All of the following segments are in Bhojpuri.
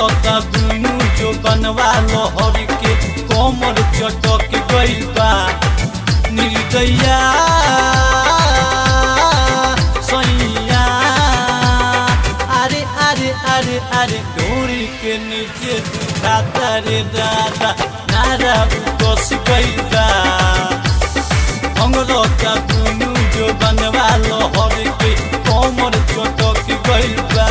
अंगरता दुनू जो बनवा लहर के कमर चटक गइल बा निर्दया सैया अरे अरे अरे अरे डोरी के नीचे दुखाता रे दादा नारा उकस गइल बा अंगरता दुनू जो बनवा लहर के कमर चटक गइल बा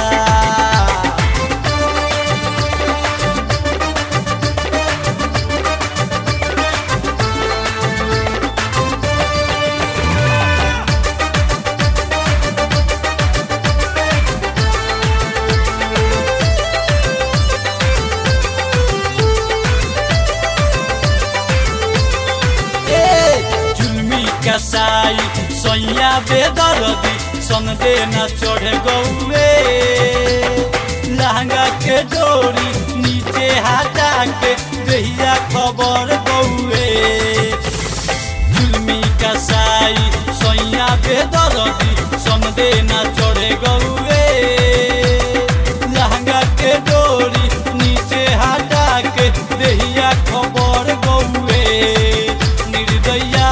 ए जुलमी कसाई सैया बेदरदी संदे न चढ़े गौए लहंगा के डोरी नीचे हटा के दहिया खबर गौए जुलमी कसाई सैया बेदरदी संदे न चढ़े गौए लहंगा के डोरी नीचे हटा के दहिया खबर गौए निर्दया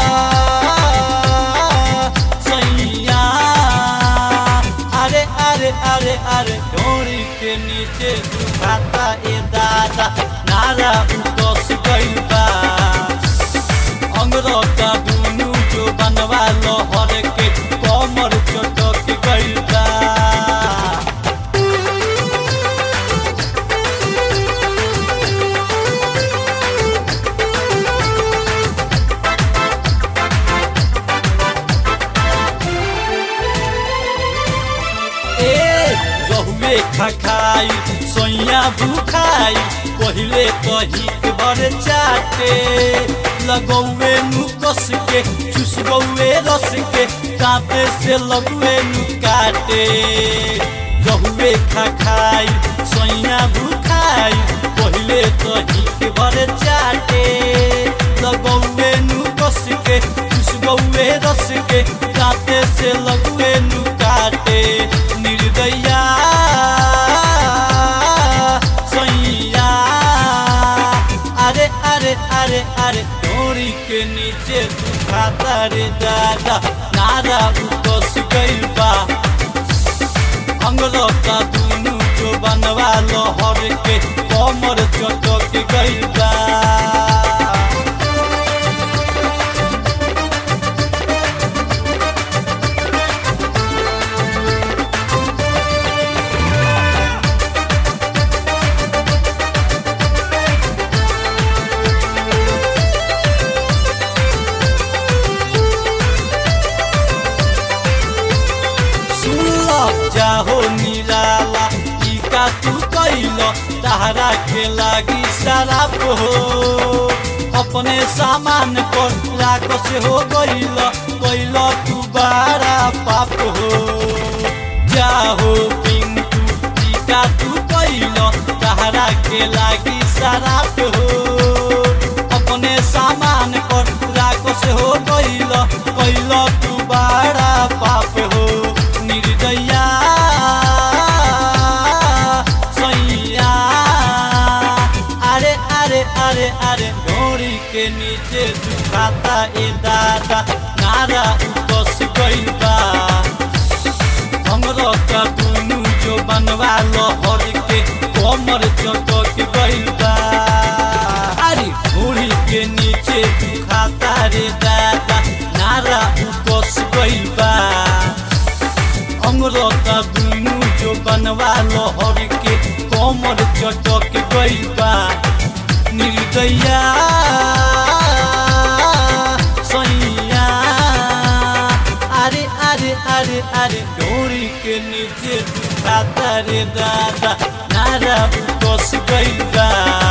सैया अरे अरे अरे अरे डोरी के नीचे दुखाता ए दादा नारा उतस गइल बा अंगरता दुनू जो बनवा लहर के कमर चटक गइल बा ए रहुए खखाई सोइया भूखाई पहिले कही के बर चाटे लगौए नु कस के चुस गौए रस के कांपे से लगुए नु काटे रहुए खखाई सोइया भूखाई पहिले कही के बर चाटे लगौए नु कस के चुस गौए रस के कांपे से लगुए नु काटे निर्दया सैया अरे अरे अरे अरे डोरी के नीचे दुखाता रे दादा नारा उतस गइल बा अंगलता दुनू जो बनवा लहर के कमर चटक गइल बा सुनल जाहो निराला ई का तू कैल तहरा के लागी शराब हो अपने सामान पर राख से हो गइल कैल तू बारा पाप हो जाहो पिंटू ई का तू कैल तहरा के लागी शराब हो अपने सामान पर राख से हो गइल कैल तू बारा पाप हो निर्दया सैया अरे अरे अरे अरे डोरी के नीचे दुखाता ए दादा नारा उतस गइल बा अंगरता दुनू जो बनवा लहर के कमर चटक गइल बा अरे डोरी के नीचे दुखाता रे दादा नारा उतस गइल बा अंगरता दुनू जो बनवा लहर के कमर चटक गइल बा निर्दया सैया अरे अरे अरे अरे डोरी के नीचे दुखाता रे दादा नारा उतस गइल बा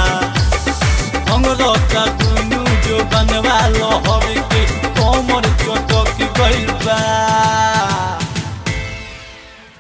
अंगरता दुनू जो बनवा लहर के कमर चटक गइल बा